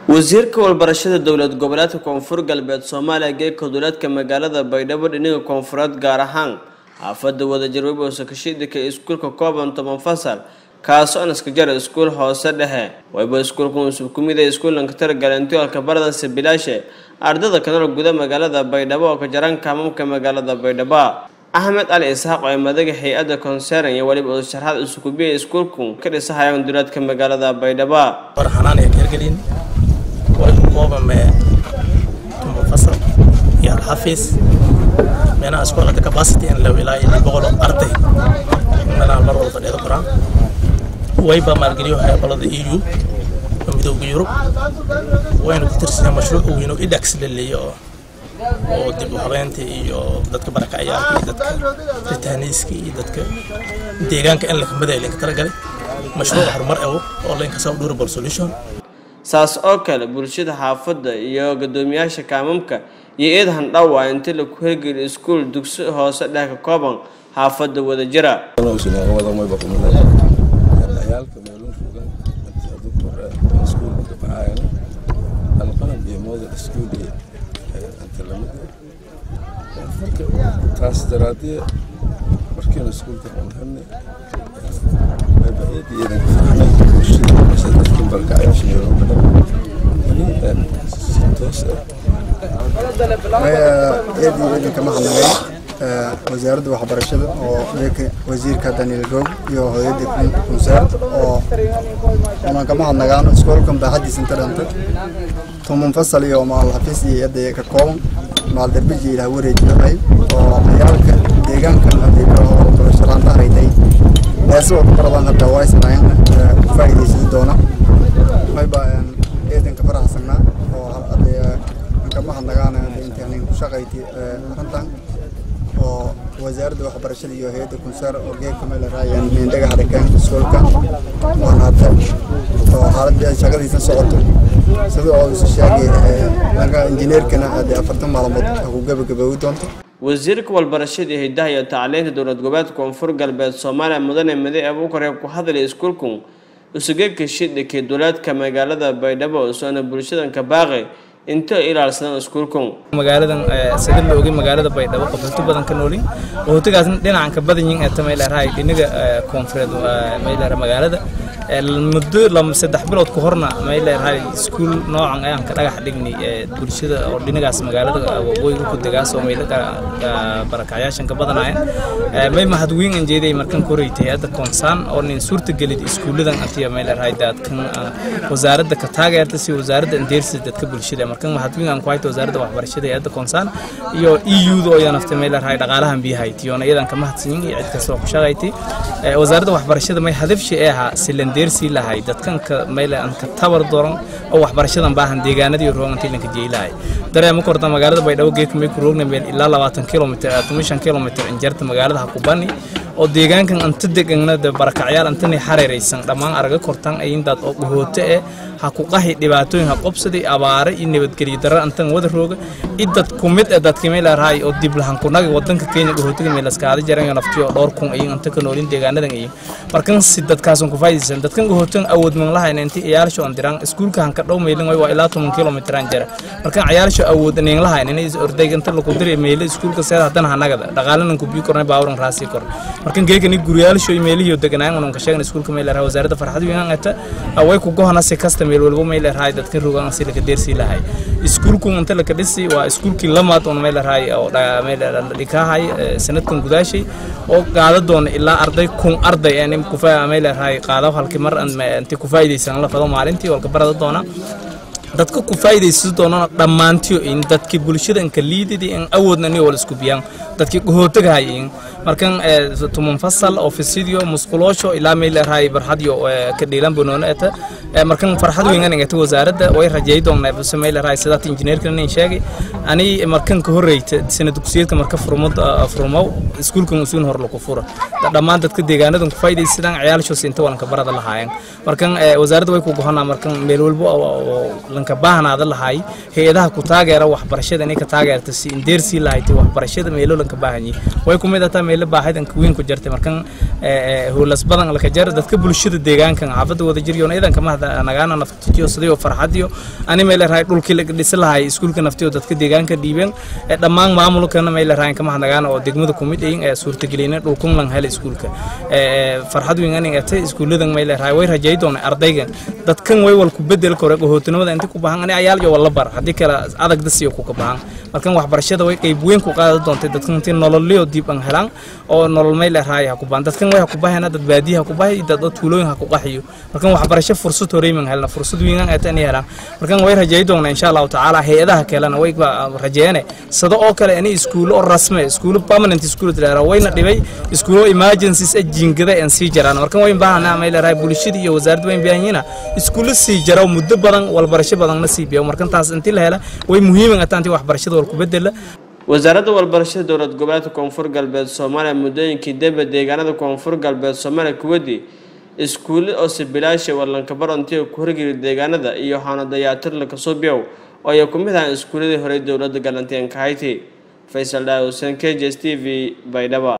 wasiirka walbarashada dowlad goboleedka koonfur galbeed soomaaliya geeka duleedka magaalada baydhabo dhinaga koonfureed gaar ahaan xaafada wadajir webowsa kashiidika iskuulka kooban toban fasal kaasoo anaska jara iskuul hoose dhexe wayba iskuulka usub kumid ee iskuulanka targalantiolka baradanse bilaashe ardada kanal guda magaalada baydhabo oo ka jaran kaamamka magaalada baydhabo axmed cali isxaaq oo madaga hay-adda concern iyo weliba uu sharxaad iskubiya iskuulku ka dhisahayaan duleedka magaalada baydhabo warxanaan ee hergelin way koobame tuma fasal iyo alxafiis meelaha iskoolada capacity in la ilaa iyo boqol arday meelaha mar walba fadhiida qoraan wayba maalgeliyo hayqolada eu oo midooda yurub waynu ku tirsanaa mashruuc weyn oo idax la leeyo oo dib u habeynta iyo dadka barakacyaarka iyo dadka ritaaniiska iyo dadka deegaanka in la kamida linka talagalay mashruuc horumar ewo oo linkasa durable solution saas oo kale bulshada xaafadda iyo guddoomiyaasha kaamamka iyo eed handhawa inta laku hirgeliyo iskuul dugsi hoose dhex ka kooban xaafadda wadajira ciyaalka meelun fogan adug hore iskuulka ka baxaayana alqalab iyo model iskuul iyo inta lamid marka taas daraadee markiina iskuulka qonhane mabaeed iyo idinka fahmay bulshada mise dadkin barkacyaasha meelun badan ini si toos ah eed iyo idinka mahadnaqay wasaaradda waxbarashada oo deeka wasiirka daniel goog iyo hooyada kunseer oo unan kama hadnagaan iskoolkan baaxadiisa inta dhantay tuman fasal iyo maal xafiis iyo yadda ka kooban maal darbiji ilaah wareejinahay oo ciyaalka deegaankan hadii barasharaanta haraytay heesoo baradan hadda waa isnaayeen ku faa'iidaysan doona mayba eedanka faraxsanaa oo hadda kama hadnagaan intaan ku shaqayti arrintan oo wasaaradda waxbarashada iyo hay-adda kunsaar oo geedka meel raayaan mindhaga harakaan iskoolka waan hadda oo xaaladda shaqadiisa socoto sida oo isu sheegay laga injineerkana hadda afartan maalmood ku gabagaboobi doonto wasiirka walbarashada iyo hidaha iyo tacliinta dowlad goboleedka koonfur galbeed soomaaliya mudane made abuukare ku hadlay iskuulku usugeeka shidhikii duleedka magaalada baydhabo soona bulshadanka baaqi inta ilaalsadaan iskuulkan magaaladan sida la ogay magaalada baydhabo qaxooti badan ka noolin qaxootigaasna dhinacan ka badan yihiin eeta mayleerahay dhinaga koonfureed mayleera magaalada muddo lama saddex bilood ka horna mayleerahay iskuul noocan ayaan ka dhagax dhignay bulshada oo dhinagaas magaalada waqooyiga ku degaas oo maylaga barakacyaashan ka badanaayeen may mahadweyn aan jeeday markan koreytay hadda koonsaan oo nin suurta gelid iskuuladan antiya mayleerahay daadkan wasaaradda ka taageerta si wasaaradda andeersi dadka bulshada markan mahadweyn aan ku hayto wasaaradda waxbarashada ee hadda koonsaan iyo EU-da oo yanaftay mayleerahay dhaqaalahan biyahay tiyoona iyadan ka mahadsanyin iyo cid kasta oo ku shaqaysay wasaaradda waxbarashada may hadafshi ee ahaa silandeersi lahay dadkan ka mayle aan ka tabar doran oo waxbarashadan baahan deegaanadii roogantii lanka jeelahay dareema korta magaalada baydhabo geedka may ku roogna meel ilaa labaatan kilomitr toban kilomitr injarta magaalada hakubani oo deegaankan anta degana de barakacyaal antani xareeraysan dhammaan araga kortan ayindaad oo dhahooto eh ha ku qahi dhibaatooyin ha qobsaday abaare iyo nabadgelyo darra antan wada rooga idad ku mid ah dadka meel raay oo dib lahan ku naga wadanka Kenya dhahootiga meel askaada jaran naftiyo dhowr kun ayin anta ka noolin deegaanadan ayin markan si dadkaas ku faayidaysan dadkan dhahootan awood man lahayn intii ciyaarsho aan diraan iskuulka han ka dhow meelin way waa ilaa 10 kilomitir aan jara markan ciyaarsho awood aan lahayn inay orday inta lagu diray meel iskuulka seeda haddana hanaga dhaqaalanan ku biyo kornay baawran raasi kor markan geegani guriyaalsho meelihiyo deganaan unan ka sheegan iskuulka meel raay wasaaradda farxad weyn ata way ku gohana si kasta meel walba meel raay dadkan rogan si laga deersi lahay iskuulku inta la ka dhisi waa iskuulkii lamaad oo meel raay oo meel dhikahay sanadkan gudaashay oo qaada doona ilaa arday kun arday aan ku faa meel raay qaado halkii mar inta ku faa'iideysan la fado maalintii walka barada doona dadka ku faa'iideysan doonana dhammaantiyo in dadkii bulshada inka liididi in awoodna ni wala isku biyaan dadkii gohootaga hayin markan tuman fasal ofisidio musquloosho ilaa meel raay barxadiyo ka dhiilan banoona eta markan farxad weyn aniga ta wasaaradda way rajay doonaa bas meel raay sidaat injineerka nin sheegay ani markan ka horreeyta sana dugsiyeedka marka furmad furmow iskuulkan usuun hor lagu furo dhammaan dadka deegaanadan ku faa'iideysadaan ciyaalshoos inta walanka barada lahaayeen markan wasaaradda way ku gohonaa markan meel walba lanka baahnaada lahaay hay-adaha ku taageera waxbarashada inay ka taageerta si indeersii lahayd waxbarashada meelo lanka baahanyi way ku mid ataa meelo baahayd anka weyn ku jirtay markan howlas badan laka jar dadka bulshada deegaankan xaafadda wada jiryoon ciidanka mahda nagaana naftitiyo sidii farxadiyo ani meel raay dhulkii la dhisi lahay iskuulka naftiyo dadka deegaanka dhiibeen dhammaan maamulkana meel raay kama nagaana oo degmada kumid ay ee suurtagelina dhulkun lan hel iskuulka farxad weyn ani atay iskuuladan meel raay way rajay doona ardayga dadkan way wal ku bedel kore hootinimada inta ku baahan ani ayaal iyo wala bar hadii kala adag dasiyo ku ka baahan markan waxbarashada way qayb weyn ku qaadan doonta dadkan intii nololiyo dib an helaan oo nolol meel raay ha ku baahan dadkan way ha ku baahan dad baadiyaha ku baahay dad tuulooyin ha ku qaxiyo markan waxbarasho fursad horeeyman helna fursad weyn aan atani helaan markan way rajay doona insha Allah taala hay'adaha kalena way rajeeyane sida oo kale ani iskuulo oo rasmi iskuulo permanent iskuulo dilaara wayna dhibay iskuulo emergencies ajingada aan sii jaraan markan way baahanaa meel raay bulshada iyo wasaaradda way baahanyiina iskuulo sii jaro muddo badan walbarasho badan na sii biyo markan taas intii la hela way muhiim ah taantii waxbarashada wal ku bedela wasaaradda walbarashada dowlad goboleedka koonfur galbeed soomaaliya muddooyinkii dambe deegaanada koonfur galbeed soomaaliya kuwadii iskuulle oo sibilaasha walankabarontiga ku horgeli deegaanada iyo xaano dayaatir lakasoo biyow oo ay ku mid ahaan iskuulladii horey dowladda galantiyanka hayti faysal dhaa huseen k j s t v baydhaba